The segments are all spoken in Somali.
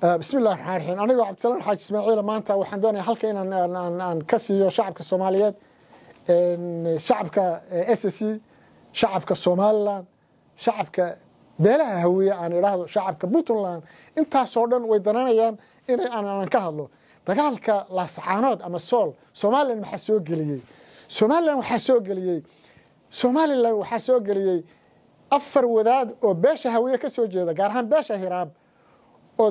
bismi illahi raxmaan raxiim anigoo cabdisalaan xaaji ismaaciila maanta waxaan doonaya halka inaan aan ka siiyo shacabka soomaaliyeed shacabka s c shacabka somalilan shacabka beelaha hawiye aan idhaahdo shacabka puntland intaasoo dhan way dananayaan inay aanan ka hadlo dagaalka laascaanood ama sool somalilan maxaa soo geliyey somalilan waxaa soo geliyey somalilan waxaa soo geliyey afar wadaad oo beesha hawiye ka soo jeeda gaar ahaan beesha hiraab oo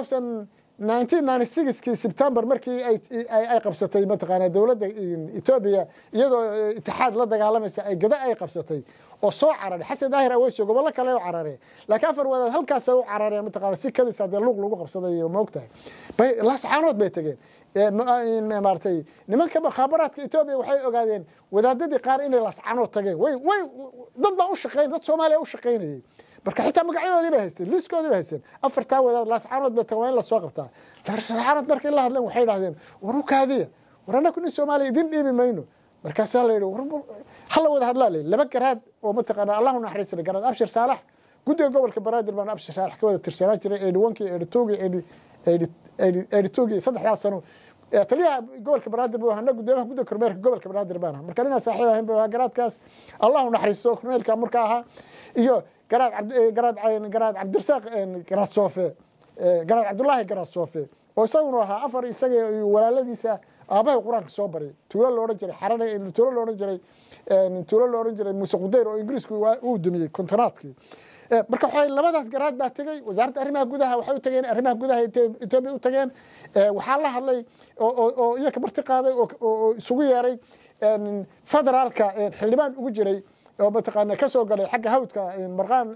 kii sebtembar markii ay qabsatay mataqaana dowladda etoobiya iyadoo itixaad la dagaalamaysa ay gada ay qabsatay oo soo cararay xasan daahir aweyso gobollo kale u carareen laakiin afar wadaad halkaas u carareen mataqaana si kadisa dee luuq lagu qabsaday moogtahay bay lascaanood bay tegeen maaratay nimanka mukhaabaraadka etoobiya waxay ogaadeen wadaadadii qaar inay lascaanood tageen way way dad baa u shaqeyn dad soomaaliya u shaqaynayay marka xitaa magacyadoodii bay haysteen liiskoodii bay haysteen afartaa wadaad laascaanood bay tagan waa in lasoo qabtaa laascaanood markay la hadleen waxay idhahdeen war u kaadiya war annaku nin soomaaliya idin dhiibi mayno markaasaa la yidhi hala wada hadlaa la laba garaad oo mataqaana allahu naxariisana garaad abshir saalax guddiga gobolka banaadir baan abshir saalax ka wada tirsanaan jiray eedhi wankii eedhi tuugii eedhi eedhi eedhi eedhi tuugii saddexdaas sano taliyaha gobolka banaadir buu ahaa gudoomiyaha guddiga kormeerka gobolka banaadir baan ahaa marka ninaa saaxiib ahayn buu ahaa garaadkaas allahu naxariisto kormeerka marka ahaa iyo garaad garaad garaad cabdirasaaq garaad soofe garaad cabdullaahi garaad soofe oo isaguna ahaa afar isaga walaaladiisa aabahay qur-aanka soo baray tuulo loodhan jiray xarana tuulo loodhan jiray tuulo loodhan jiray muuse qudayr oo ingiriisku uu dumiyey kontonaadkii marka waxay labadaas garaad baa tegey wasaaradda arrimaha gudaha waxay u tageen arrimaha gudaha etoobiya u tageen waxaa la hadlay oo iyaga marti qaaday oo isugu yeeray federaalka xildhibaan ugu jiray oo mataqaana ka soo galay xagga hawdka marqaan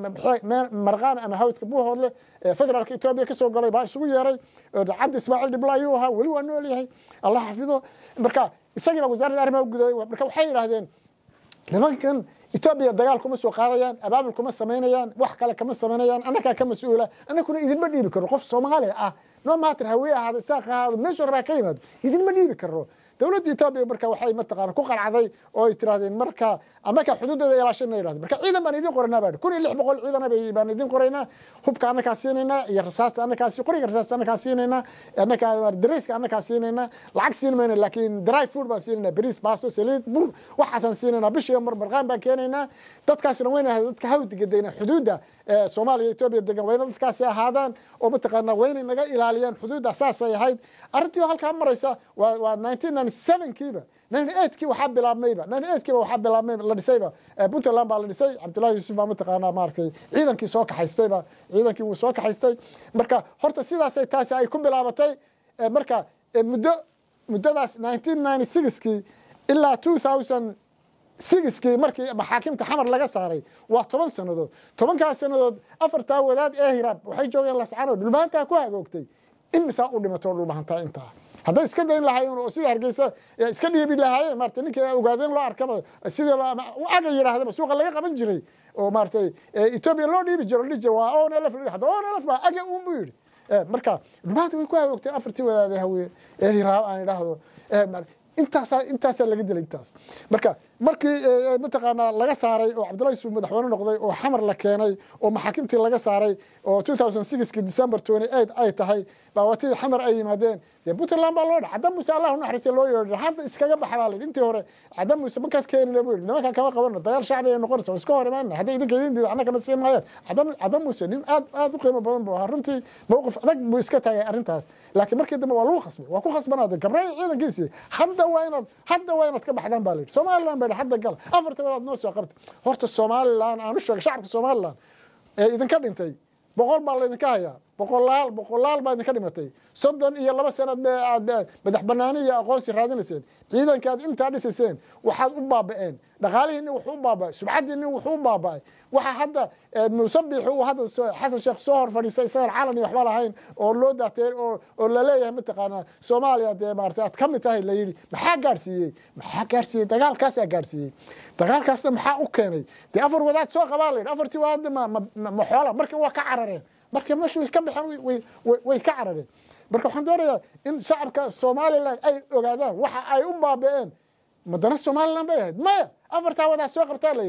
marqaan ama hawdka buuhoodle federaalka etoobiya ka soo galay baa isugu yeeray cabdi ismaaciil dhibla ayuu ahaa weli waa nool yahay allah xafido marka isagiiba wasaaradda arrimaha gudahay marka waxay yidhaahdeen nimankan etoobiya dagaal kuma soo qaadayaan abaabul kuma samaynayaan wax kale kama samaynayaan annagaa ka mas-uula annakuna idinma dhiibi karno qof soomaali ah no matter hawiye ahaado isaaq ahaado meeshu rabaa ka yimaado idinma dhiibi karno dowladda etoobiya marka waxay mataqaana ku qalcday oo ay tirahdeen marka annaka xuduudeeda ilaashana yidhahdeen marka ciidan baan idin qoraynaa baa kun iyo lix boqol ciidana baan idin qoraynaa hubka annakaa siinaynaa iyo rasaasta annakaa qoriga rasaasta annakaa siinaynaa annakaa dareyska annakaa siinaynaa lacag siin mayna laakiin dry food baan siinaynaa bariis baasto saliid bur waxaasaan siinaynaa bishiiba mar marqaan baan keenaynaa dadkaasina wayna dadka hawdiga degna xuduudda soomaaliya etoobiya degan wayna dadkaasi ahaadaan oo mataqaana waynay naga ilaaliyaan xuduudda saasay ahayd arrintii oo halkaa maraysa waa waa nineteen ninety sevenkiiba ninety eightkii waxaa bilaabmayba ninety eightkii waxaa bilaabmay la dhisayba puntland baa la dhisay cabdullahi yuusuf baa mataqaanaa maaragtay ciidankii soo kaxaystayba ciidankii wuu soo kaxaystay marka horta sidaasay taasi ay ku bilaabatay marka muddo muddadaas nineteen ninety sixkii ilaa two thousand sigiskii markii maxaakimta xamar laga saaray waa toban sannadood tobankaas sannadood afartaa wadaad ee hiraab waxay joogeen lascaanood dhulbahantaa ku hagoogtay imisaa u dhimatoo dhulbahantaa intaa hadday iska dayn lahaayeen oo sida hargeysa iska dhiibi lahaayeen maarata ninkii ogaadeen loo arkaba sidii aga yidhaahdaba suuqa laga qaban jiray oo maaratay etoobiya loo dhiibi jiro dhihi jiro waa on elf hadda on elf baa aga uun buu yidhi marka dhulbahanta way ku hagoogteen afartii wadaadee hawiye ee hiraab aan idhaahdo intaasaa intaasaa laga dilay intaas marka markii mataqaanaa laga saaray oo cabdullahi yuusuf madaxweyne noqday oo xamar la keenay oo maxaakimtii laga saaray oo two thousand sixkii december twenty eight ay tahay baa watii xamar ay yimaadeen dee puntland baa loo dha cadda muuse allahu naxariista loo yeedhay hadda iskaga baxa baa la yidhi intii hore cadda muuse markaas keenina buu yidhi nimankan kama qabano dagaal shacbi ay noqonaysa waa iska hor imaanna hadday idinka idin diida annagana siin maayaan cadda cadda muuse nin aad aad u qiimo badan buu ahaa runtii mowqif adag buu iska taagay arrintaas laakiin markii dambe waa lagu khasbay waa ku khasbanaadeen gabraya ciidankiisii hadda waa inaad hadda waa inaad ka baxdaan baa la yidhi somaliland bay hadda gal afarta wadaad noo soo qabta horta somaliland aan u sheegay shacabka somaliland ee idinka dhintay boqol baa laydinka hayaa boqolaal boqolaal baa idinka dhimatay soddon iyo laba sanad aad madax banaani iyo aqoonsi raadinayseen ciidanka aad intaa dhisayseen waxaad u baaba'een dhaqaalihiinni wuxuu u baaba'ay subcaddiinni wuxuu u baaba'ay waxa hadda musabixi uu hadda xasan sheekh soo hor fadhiistay isagaan calan iyo waxba lahayn oo loo daatee oo oo la leeyahay mataqaanaa soomaaliya dee maarata aad ka mid tahay la yidhi maxaa gaadhsiiyey maxaa gaadhsiiyey dagaalkaasaa gaadhsiiyey dagaalkaasna maxaa u keenay dee afar wadaad soo qabaa la yidhi afartii wadaad ma ma xoola markii waa ka carareen markii meeshu way ka baxeen way ka carareen marka waxaan doonayaa in shacabka somalilan ay ogaadaan waxa ay u baaba'een madana somalilan bay ahayd maya afartaa wadaa soo qabtaa la yidhi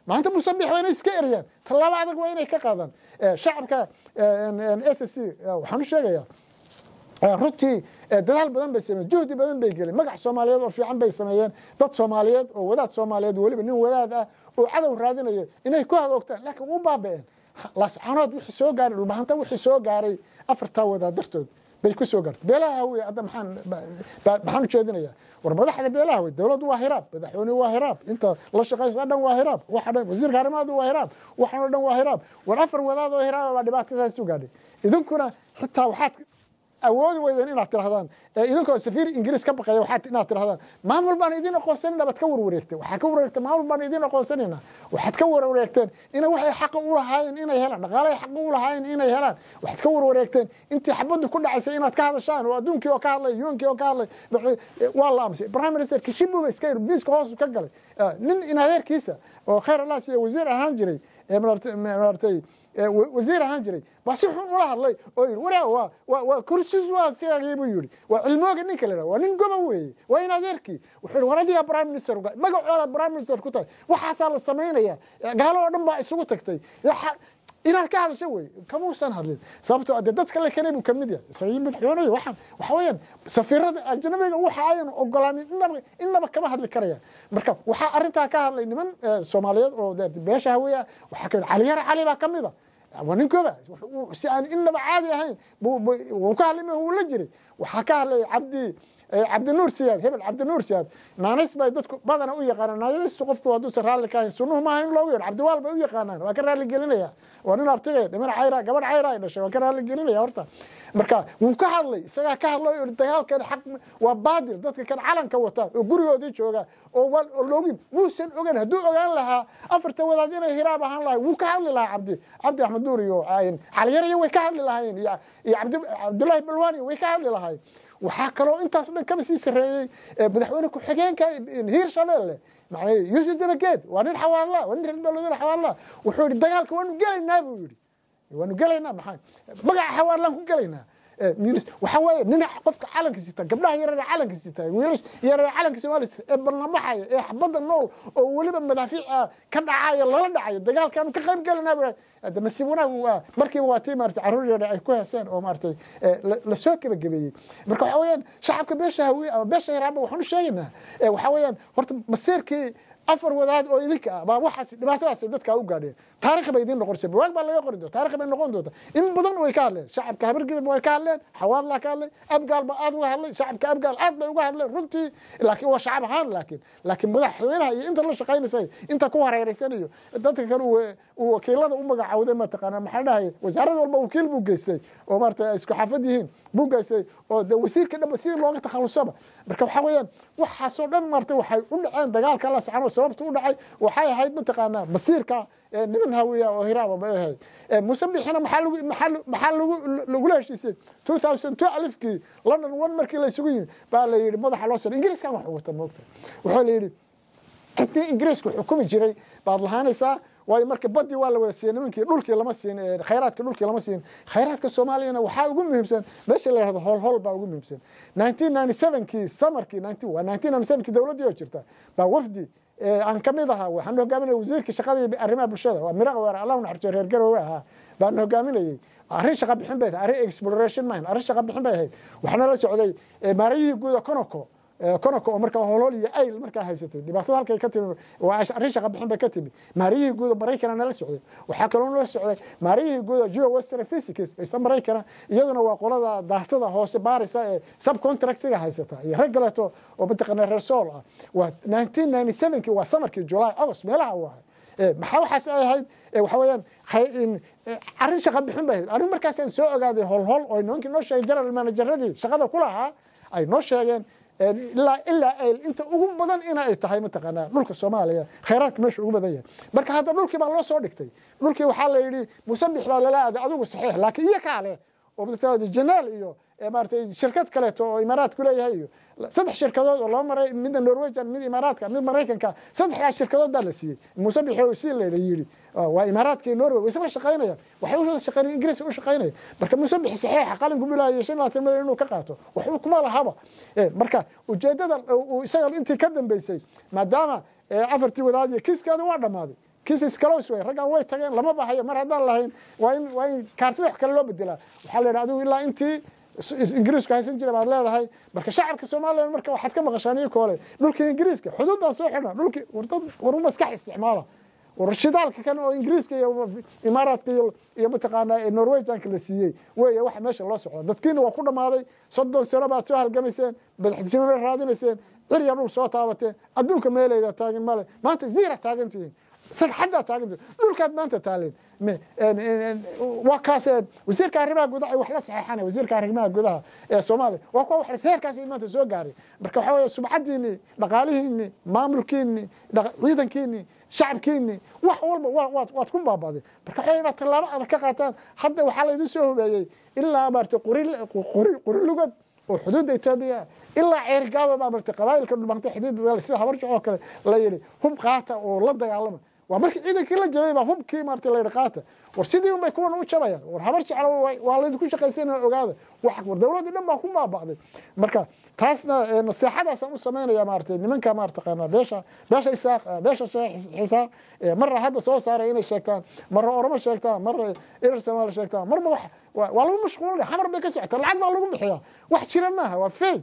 maanta musabix waa inay iska eriyaan tallaabo adag waa inay ka qaadaan shacabka s c waxaan u sheegayaa runtii dadaal badan bay sameyen juhdi badan bay gelin magac soomaaliyeed oo fiican bay sameeyeen dad soomaaliyeed oo wadaad soomaaliyeed weliba nin wadaad ah oo cadow raadinayo inay ku hagoogtaan laakiin u baaba'een laascanood wixii soo gaaray dhulbahanta wixii soo gaaray afartaa wadaad dartood bay ku soo gaartay beelaha hawiye hadda maxaan maxaan u jeedinayaa war madaxda beelaha wey dowladdu waa hiraab madaxweynuhu waa hiraab inta la shaqaysa dhan waa hiraab waxa dhan wasiirka arrimaadu waa hiraab waxan oo dhan waa hiraab war afar wadaad oo hiraab baa dhibaatadaas u gaadhay idinkuna xitaa waxaad awoodi weydeen inaad tirahdaan idinkoo safiir ingiriis ka baqaya waxaad inaad tirahdaan maamul baan idin aqoonsanayna baad ka warwareegteen waxaa ka warwareegteen maamul baan idin aqoonsanayna waxaad ka warwareegteen ina waxay xaqa u lahaayeen inay helaan dhaqaalahay xaqa u lahaayeen inay helaan waxaad ka warwareegteen intii xabaddu ku dhacaysay inaad ka hadashaan oo adduunkii oo ka hadlay yuunkii oo ka hadlay waa la aamusay prime minister kishibuba iska yidhi miiska hoosu ka galay nin in adeerkiisa oo khayr alaas iyo wasiir ahaan jiray maartay wasiir ahaan jiray baa si xun ula hadlay oo yidhi waraa waa waa waa kursis waa sigagii buu yidhi waa cilmooga ninka la waa nin goba weeye waa in adeerkii wuxuu yidhi war adigaa prime minister magacooda prime minister ku tahay waxaasaa la samaynaya gaalo oo dhan baa isugu tagtay inaad ka hadasho wey kamuusan hadlin sababtoo ade dadka le kale buu kamid yahay isagii madaxweyneyo waxaan waxa weeyaan safiirada ajnabiga waxa ayan ogolaanin inaba inaba kama hadli karayaan marka waxaa arrintaa ka hadlay niman soomaaliyeed oo beesha haweya waxaa kamid caliyare cali baa kamid a waa ninkooda si aan inaba caadi ahayn wuu ka hadlay wuu la jiray waxaa ka hadlay cabdi cabdinuur siyaad hebel cabdinuur siyaad naanis bay dadku badana u yaqaanaan naanistu qofku hadduusan raalli ka hayn sunnuhu maaha in loogu yeedho cabdiwaal bay u yaqaanaan waa ka raalli gelinaya waa nin abtigay dhiman cayra gabadh cayra ay dhashay waa ka raalli gelinaya horta marka wuu ka hadlay isagaa ka hadlay oo dagaalkan xaq waa baadil dadka kan calanka wata oo gurigoodii jooga oo loogin wuusan ogan hadduu ogaan lahaa afarta wadaad inay hiraab ahaan lahay wuu ka hadli lahaa cabdi cabdi axmed duur iyo caliyaraya way ka hadli lahaayeen iyo cabdullaahi balwani way ka hadli lahaayeen waxaa kaloo intaas dhan kaba sii sareeyey madaxweyne ku-xigeenka hiir shabeelle yuusuf dabageed waa nin xawaadla waa nin reer beeloodan xawaadla wuxuu yidhi dagaalka waanu gelaynaa buu yidhi waanu gelaynaa maxaa magaca xawaadlaan ku gelaynaa waxa weeye nin qofka calanka sita gabdhaha yarada calanka sita wiilash yarada calanka soomaaliya ee barnabaxaya ee xabadda nool oo weliba madaafiic ka dhacaya lala dhacayo dagaalkaanu ka qayb gelinaa buu hada nasiib wanaag waa markiiba waa tii maarata carruur yara ay ku heeseen oo maaratay lasoo gebagabeeyey marka waxa weeyaan shacabka beesha hawiye ama beesha hiraaba waxaan u sheegaynaa waxa weeyaan horta masiirkii afar wadaad oo idinka ah baa waxaas dhibaatadaas dadka u gaadheen taarikh bay idin noqonaysa buwaag baa laga qori doonta taarikh bay noqon doonta in badan way ka hadleen shacabka habargidab way ka hadleen xawaadlaa ka hadlay abgaal baa aad uga hadlay shacabka abgaal aad bay uga hadleen runtii laakiin waa shacab ahaan laakiin laakiin madaxweynaha iyo inta la shaqaynaysay inta ku hareereysanayo dadka kale uu wakiilada u magacawday mataqaanaa maxaa dhahay wasaarad walba wakiil buu geystay oo maarata isku xaafad yihiin buu geystay oo de wasiirka dhanba sidii looga takhalusaba marka waxa weeyaan waxaasoo dhan maarata waxay u dhaceen dagaalka la sacano sababta u dhacay waxay ahayd mataqaanaa masiirka niman hawiya oo hiraaba bay ahayd musabixina maxaa lagu maxaa maxaa lagu lagula heshiisay two thousand two alifkii london one markii la isugu yimi baa la yidhi madaxa loo sano ingiriiskan wax wata moogta waxaa la yidhi intii ingiriisku xukumi jiray baad lahaanaysaa waayo marka badii waa la wada siiyey nimankii dhulkii lama siin khayraadka dhulkii lama siin khayraadka soomaaliyana waxaa ugu muhiimsan meesha la yihahdo hoolhool baa ugu muhiimsan nineteen ninety sevenkii samarkii nineteen waa nineteen ninety sevenkii dowladdii oo jirta baa wafdi aan ka mid ahaa waxaan hogaaminaya wasiirka shaqada iyo arrimaha bulshada waa miraqa weer allahu naxariiso reer garowe ahaa baan hogaaminayay arrin shaqa bixin bay tahay arrin exploration mahin arrin shaqa bixin bay ahayd waxaana la socday maarayihii guuda conoco conoco oo markaa holhol iyo ayl markaa haysatay dhibaatada halkay ka timi waa arrin shaqa bixin bay ka timi maariyihii guuda maraykana nala socday waxaa kaloo nala socday maariyihii guuda geo western physics isa maraykana iyaduna waa qolada daatada hoose baarisa ee subcontractiga haysata iyo rag kaleeto oo mataqaana reer sool ah waa nineteen ninety sevenkii waa samarkii july august meelaha u ahay maxaa waxaas ay ahayd waxa weeyaan arrin shaqa bixin bay ahayd arrin markaasaan soo ogaaday holhol oo nimankii noo sheegay general manageradii shaqada ku lahaa ay noo sheegeen ilaa ilaa ayl inta ugu badan ina ay tahay mataqaanaa dhulka soomaaliya khayraadka meesha ugu badan yahay marka hadda dhulkii baa loo soo dhigtay dhulkii waxaa la yidhi musabix baa lala aaday adigu saxiix laakiin iyo kaale oo janaal iyo maaratay shirkad kaleeto oo imaaraadku leeyahay iyo saddex shirkadood oo laba maray midda norwegian mid imaaraadka mid maraykanka saddexdaas shirkadood baa la siiyey musabix si la yidhi waa imaaraadka iyo norway way isla shaqaynayaan waxay u shaqaynayaan ingiriiska u shaqaynaya marka musabix saxiixa qalinku bilaaya shan labaatan milyan inuu ka qaato waxba kuma lahaba marka ujeedada isaga intii ka dambeysay maadaama afartii wadaad iyo kiiskeeda waa dhammaaday kiisis close way raggan way tageen lama bahayo mar haddaan lahayn waa in waa in kaartida wax kale loo bedelaa waxaa la yidhi adigu ilaa intii ingiriisku haysan jira baad leedahay marka shacabka soomaaliya marka waxaad ka maqashaan iyo koole dhulkii ingiriiska xuduuddaa soo xidha dhulkii wardad war maskax isticmaala war shidaalka kan oo ingiriiska iyo imaaraadka iyo iyo mataqaanaa norwegianka la siiyey weeye waxa meesha loo socda dadkiina waa ku dhammaaday soddon sano baad soo halgamayseen madaxtinimo raadinayseen cirya dhul soo taabateen adduunka meelayda taagin male maanta ziira taagantihiin sagxaddaa taagantihiin dhulkaad maanta taaleen waa kaas wasiirka arrimaha gudaha wax la saxeexana wasiirka arrimaha gudaha ee soomaaliya waa kuwa wax heerkaas maanta soo gaaray marka waxaa weeye subcadiini dhaqaalihiini maamulkiini ciidankiini shacabkiini wax walba waad waad ku baaba'day marka waxaa inaad tallaabo adag ka qaataan hadda waxaa laydin soo hobeeyey ilaa maarata qori lugad oo xuduudda etoobiya ilaa ceergaaba baa marta qabaa'ilka dhulbantay xidiidda sida habarjac oo kale la yidhi hub qaata oo la dagaalama waa markii ciidankii la jabay baa hubkii maarta la yidhi qaata war sidii unbay kuwan u jabayaan war habar jecla waa laydinku shaqaysanaya ogaada wax war dowladdii dhan baa ku baaba'day marka taasna naseexadaasaan u samaynaya maarata nimanka maartaqaana beesha beesha isaaq beesha xisaaq marna hadda soo saaray inay sheegtaan marna oromo sheegtaan marna irar soomaali sheegtaan marba wax waa lagu mashquulina xamar bay ka socotaa lacag baa lagu bixiyaa wax jira maaha waa fake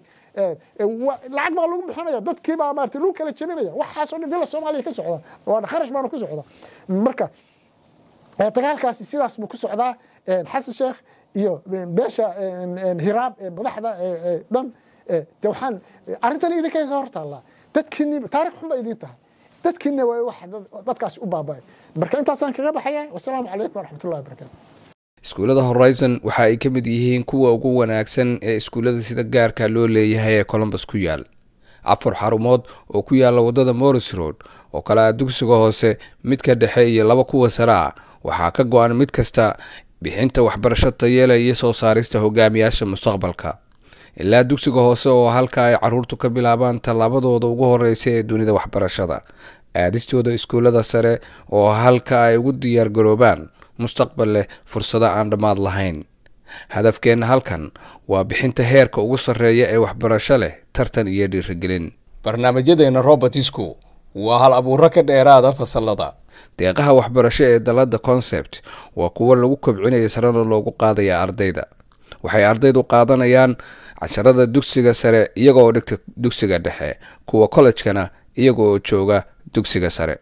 lacag baa lagu bixinaya dadkii baa maarata lagu kala jebinaya waxaasoo dhan villa soomaaliya ka socda waa kharash baana ku socda marka dagaalkaasi sidaas buu ku socdaa xasan sheekh iyo beesha hiraab ee madaxda dhan de waxaan arrintan idinka hor taallaa dadkiini taarikh xun ba idin tahay dadkiina waa wax dadkaasi u baaba'ay marka intaasaan kaga baxaya wasalaamu calaykum waraxmatullahi wabarakatu iskuullada horizon waxa ay ka mid yihiin kuwa ugu wanaagsan ee iskuullada sida gaarka loo leeyahay ee colombus ku yaal afar xarumood oo ku yaala wadada morris road oo kale ah dugsiga hoose midka dhexe iyo laba kuwa sare ah waxaa ka go-an mid kasta bixinta waxbarasho tayeela iyo soo saarista hogaamiyaasha mustaqbalka ilaa dugsiga hoose oo halka ay caruurtu ka bilaabaan tallaabadooda ugu horeysa ee dunida waxbarashada aadistooda iskuullada sare oo halka ay ugu diyaargaroobaan mustaqbal leh fursado aan dhammaad lahayn hadafkeenna halkan waa bixinta heerka ugu sarreeya ee waxbarasho leh tartan iyo dhiirigelin barnaamijyadeena robertisku waa hal abuuro ka dheeraada fasalada deeqaha waxbarasho ee dalada concept waa kuwo lagu kobcinaya sarena loogu qaadaya ardayda waxay ardaydu qaadanayaan casharada dugsiga sare iyagaoo dhigta dugsiga dhexe kuwa kollejkana iyagaoo jooga dugsiga sare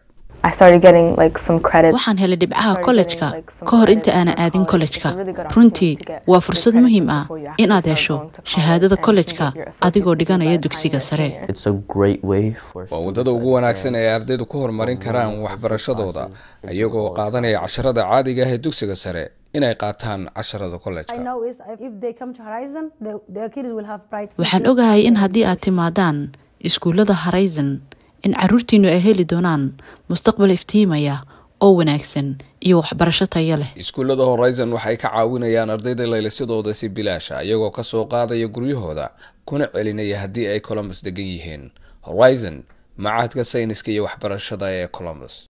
waxaan helay dhibcaha kollejka ka hor inta aanan aadin kollejka runtii waa fursad muhiim ah inaad hesho shahaadada kollejka adigoo dhiganaya dugsiga sare waa waddada ugu wanaagsan ee ardaydu ku horumarin karaan waxbarashadooda iyagoo qaadanaya casharada caadiga ah ee dugsiga sare inay qaataan casharada kollejka waxaan ogahay in haddii aad timaadaan iskuullada horizon in caruurtiinu ay heli doonaan mustaqbal iftiimaya oo wanaagsan iyo waxbarasho taya leh iskuullada horizon waxay ka caawinayaan ardayda laylisadooda si bilaasha iyagoo kasoo qaadaya guryahooda kuna celinaya haddii ay colombus degan yihiin horizon macahadka sayniska iyo waxbarashada ee colombus